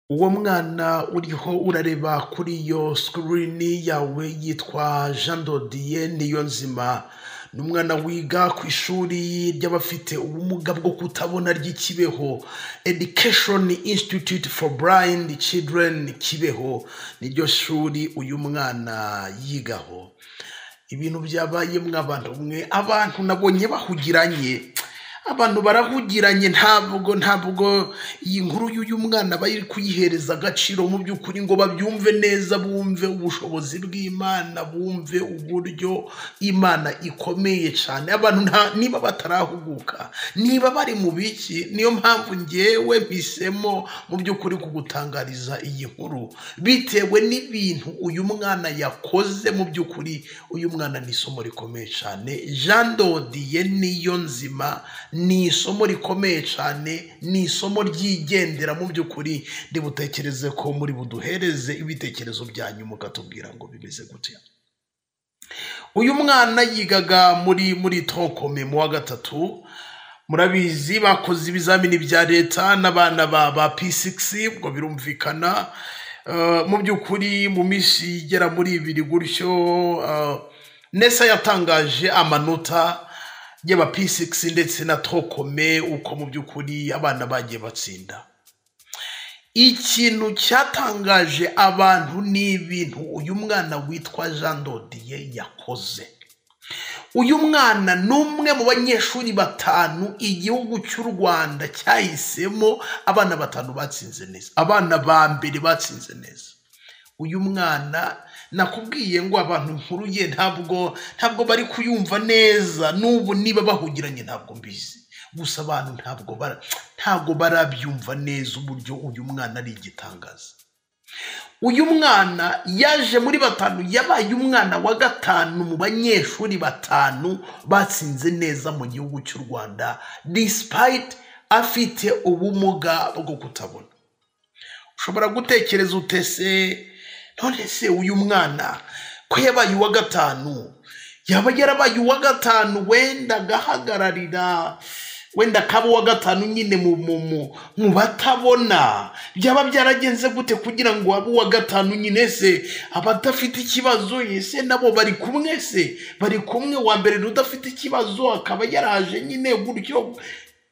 uwo mwana uriho urareba kuri iyo sikirini yawe yitwa jean dodiye niyo nzima ni umwana wiga ku ishuri ry'abafite ubumuga bwo kutabona ry'ikibeho education institute for blind children kibeho niryo shuri uyu mwana yigaho ibintu byabaye mw'abantu mwe abantu nabonye bahugiranye abantu barahugiranye ntabwo ntabwo iyi nkuru y'uyu mwana bari kuyihereza agaciro mu by'ukuri ngo babyumve neza bumve ubushobozi bw'imana bumve uburyo imana ikomeye cyane abantu nta- niba batarahuguka niba bari mu biki niyo mpamvu ngewe mpisemo mu by'ukuri kugutangariza iyi nkuru bitewe n'ibintu uyu mwana yakoze mu by'ukuri uyu mwana ni isomo rikomeye cyane jean dodiye niyo nzima ni isomo rikomeye cyane ni isomo ryigendera mu by'ukuri ributekereze ko muri buduhereze ibitekerezo byanyu mukatubwira ngo bimeze gutya uyu mwana yigaga muri muri tokome mu wa gatatu murabizi bakoze ibizamini bya leta n'abana ba ba p6 ubwo birumvikana Eh, mu by'ukuri mu minsi igera muri ibiri gutyo eh, nesa yatangaje amanota y'aba p6 ndetse na tokome uko mu by'ukuri abana bagiye batsinda ikintu cyatangaje abantu ni ibintu uyu mwana witwa jean dodiye yakoze uyu mwana ni umwe mu banyeshuri batanu igihugu cy'u rwanda cyahisemo abana batanu batsinze neza abana ba mbere batsinze neza uyu mwana nakubwiye ngo abantu inkuru ye ntabwo ntabwo bari kuyumva neza n'ubu niba bahugiranye ntabwo mbizi gusa abantu ntabwo bara- ntabwo barabyumva neza uburyo uyu mwana ari igitangaza uyu mwana yaje muri batanu yabaye umwana wa gatanu mu banyeshuri batanu batsinze neza mu gihugu cy'u rwanda despite afite ubumuga bwo kutabona ushobora gutekereza utese none se uyu mwana ko yabaye uwa gatanu yaba yarabaye uwa gatanu wenda agahagararira wenda akaba uwa gatanu nyine mu mu mu mu batabona byaba byaragenze gute kugira ngo abe uwa gatanu nyine se abadafite ikibazo ese nabo bari kumwe se bari kumwe uwa mbere udafite ikibazo akaba yaraje nyine gutyo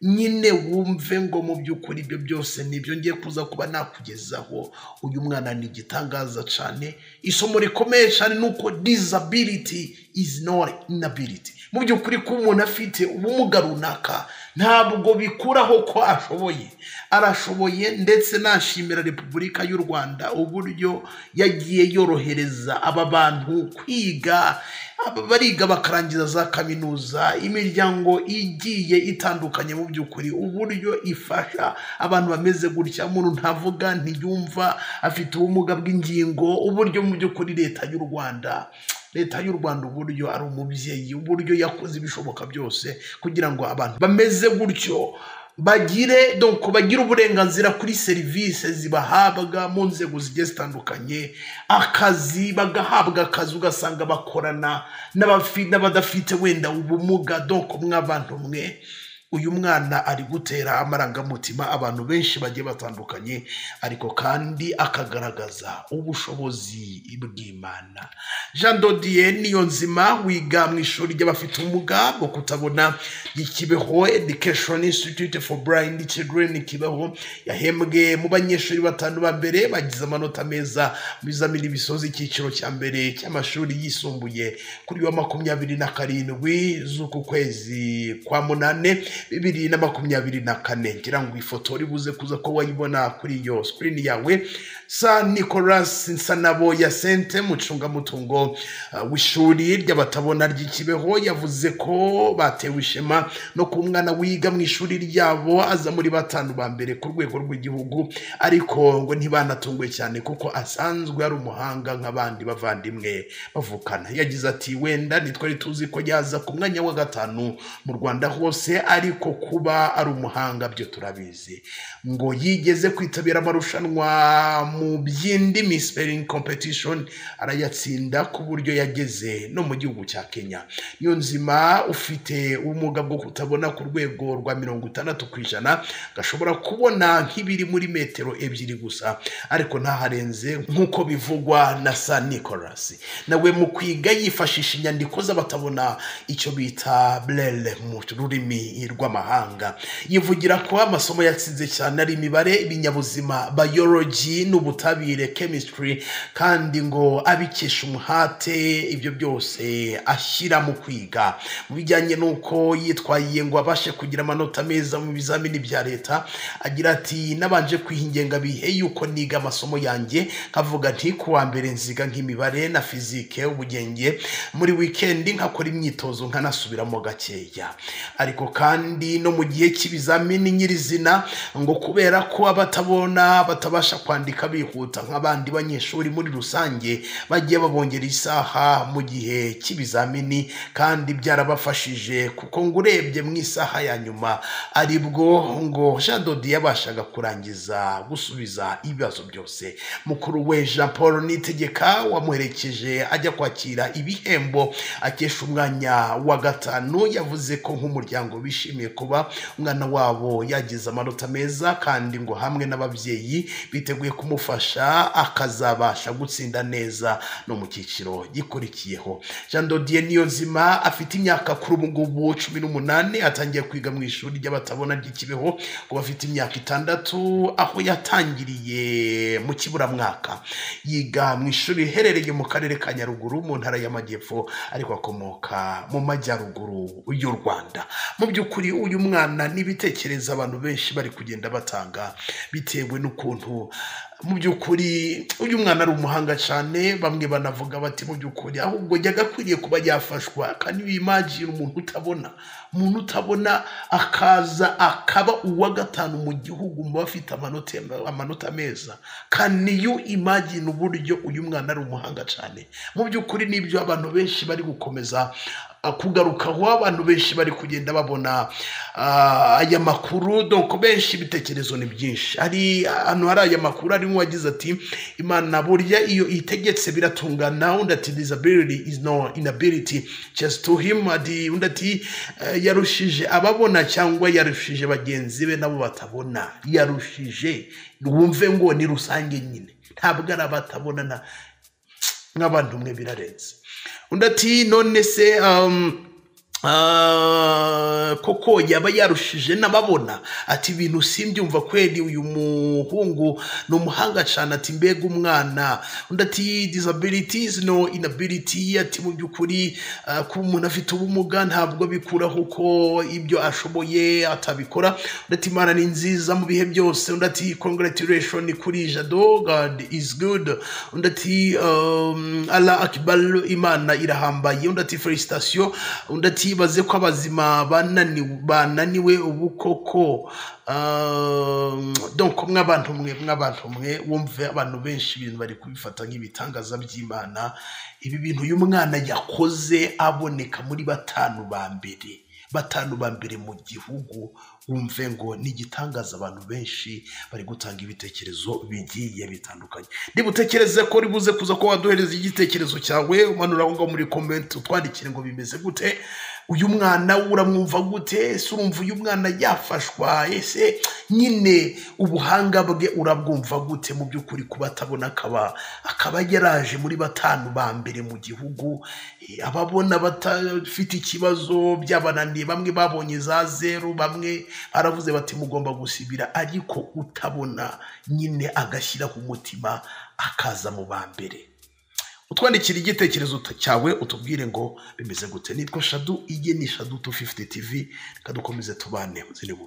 nyine wumve ngo mu by'ukuri ibyo byose nibyo ngiye kuza kuba nakugezaho uyu mwana ni igitangaza cyane isomo rikomeye cyane ni uko disability is not inability mu by'ukuri ko umuntu afite ubumuga runaka ntabwo bikuraho ko ashoboye arashoboye ndetse nashimira repubulika y'u rwanda uburyo yagiye yorohereza aba bantu kwiga aba bariga bakarangiza za kaminuza imiryango igiye itandukanye mu by'ukuri uburyo ifasha abantu bameze gutya umuntu ntavuga ntiyumva afite ubumuga bw'ingingo uburyo mu by'ukuri leta y'u rwanda leta y'u rwanda uburyo ari umubyeyi uburyo yakoze ibishoboka byose kugira ngo abantu bameze gutyo bagire donc bagire uburenganzira kuri serivisi zibahabwa mu nzego zigiye zitandukanye akazi bagahabwa akazi ugasanga bakorana n'abafi- n'abadafite wenda ubumuga donc mw'abantu mwe uyu mwana ari gutera amarangamutima abantu benshi bagiye batandukanye ariko kandi akagaragaza ubushobozi bw'imana jean dodiye niyo nzima wiga mu ishuri ry'abafite ubumuga bwo kutabona ry'ikibeho education institute for blind children kibeho yahembwe mu banyeshuri batanu ba mbere bagize amanota meza mu bizamini bisoza icyiciro cya mbere cy'amashuri yisumbuye kuri wa makumyabiri na karindwi z'uku kwezi kwa munane bibiri na makumyabiri na kane ngira ngo ifoto ribuze kuza ko wayibona kuri iyo sikirini yawe sa nicolas nsanabo ya sente mucungamutungo uh, w'ishuri ry'abatabona ry'ikibeho yavuze ko batewe ishema no ku mwana wiga mu ishuri ryabo aza muri batanu ba mbere ku rwego rw'igihugu ariko ngo ntibanatunguwe cyane kuko asanzwe ari umuhanga nk'abandi bavandimwe bavukana yagize ati wenda ntitwari tuzi ko yaza ku mwanya wa gatanu mu rwanda hose ari ariko kuba ari umuhanga byo turabizi ngo yigeze kwitabira amarushanwa mu by'indimi spelling competition arayatsinda ku buryo yageze no mu gihugu cya kenya niyo nzima ufite ubumuga bwo kutabona ku rwego rwa mirongo itandatu ku ijana gashobora kubona nk'ibiri muri metero ebyiri gusa ariko ntaharenze nk'uko bivugwa na sa nicolasi nawe mu kwiga yifashisha inyandiko z'abatabona icyo bita burere mu rurimi rw'amahanga yivugira ko amasomo yatsinze cyane ari imibare ibinyabuzima bayoroji n'ubutabire chemistry kandi ngo abikesha umuhate ibyo byose ashyira mu kwiga mu bijyanye n'uko yitwaye ngo abashe kugira amanota meza mu bizamini bya leta agira ati nabanje kwihingenga bihe yuko niga amasomo yanjye nkavuga nti kuwa mbere nziga nk'imibare na fizike ubugenge muri wikendi nkakora imyitozo nkanasubiramo gakeya ariko kandi no mu gihe cy'ibizamini nyirizina ngo kubera ko abatabona batabasha kwandika bihuta nk'abandi banyeshuri muri rusange bagiye babongera isaha mu gihe cy'ibizamini kandi byarabafashije kuko ngo urebye mu isaha ya nyuma aribwo ngo jean dodi yabashaga kurangiza gusubiza ibibazo byose mukuru we jean paul nitegeka wamuherekeje ajya kwakira ibihembo akesha umwanya wa gatanu yavuze ko nk'umuryango bishimiye kuba umwana wabo yagize amanota meza kandi ngo hamwe n'ababyeyi biteguye kumufasha akazabasha gutsinda neza no mu cyiciro gikurikiyeho jean dodiye niyo nzima afite imyaka kuri ubu ngubu cumi n'umunani atangiye kwiga mu ishuri ry'abatabona ry'ikibeho ngo bafite imyaka itandatu aho yatangiriye mu kiburamwaka yiga mu ishuri riherereye mu karere ka nyaruguru mu ntara y'amajyepfo ariko akomoka mu majyaruguru y'u rwanda mu by'ukuri uyu mwana n'ibitekerezo abantu benshi bari kugenda batanga bitewe n'ukuntu mu by'ukuri uyu mwana ari umuhanga cyane bamwe banavuga bati mu by'ukuri ahubwo jya akwiriye kuba yafashwa kandi wimagine umuntu utabona umuntu utabona akaza akaba uwa gatanu mu gihugu mu bafite amanota amanota meza kandi iyo imagine uburyo uyu mwana ari umuhanga cyane mu by'ukuri nibyo abantu benshi bari gukomeza kugaruka aho abantu benshi bari kugenda babona aya makuru doko benshi ibitekerezo ni byinshi hari ahantu hari aya makuru harimo uwagize ati imana burya iyo itegetse biratungana undi ati disability is no inability just to him ati undi ati yarushije ababona cyangwa yarushije bagenzi be nabo batabona yarushije wumve ngo ni rusange nyine ntabwo ari abatabona nk'abantu umwe birarenze undi ati none se koko yaba yarushije n'ababona ati ibintu simbyumva kweri uyu muhungu ni umuhanga cyane ati mbega umwana undi ati disabilities no inability ati mu by'ukuri kuba umuntu afite ubumuga ntabwo bikuraho ko ibyo ashoboye atabikora undi ati imana ni nziza mu bihe byose undi ati congratulation kuri jado god is good undi ati ala akibar imana irahambaye undi ati felicitation undi ati ibaze ko abazima bananiwe ubu koko donko mw'abantu mwe mw'abantu mwe wumve abantu benshi ibintu bari kubifata nk'ibitangaza by'imana ibi bintu uyu mwana yakoze aboneka muri batanu ba mbere batanu ba mbere mu gihugu wumve ngo ni igitangaza abantu benshi bari gutanga ibitekerezo bigiye bitandukanye niba utekereze ko uri buze kuza ko waduhereza igitekerezo cyawe umanura aho ngaho muri komenti utwandikire ngo bimeze gute uyu mwana uramwumva gute ese urumva uyu mwana yafashwa ese nyine ubuhanga bwe urabwumva gute mu by'ukuri kuba atabona akaba akaba yaraje muri batanu ba mbere mu gihugu ababona batafite ikibazo byabananiye bamwe babonye za zeru bamwe baravuze bati mugomba gusibira ariko utabona nyine agashyiraho umutima akaza mu ba mbere utwandikira igitekerezo cyawe utubwire ngo bimeze gute nitwa shadu iyi ni shadu tu fifuti tivi reka dukomeze tubane uzire buru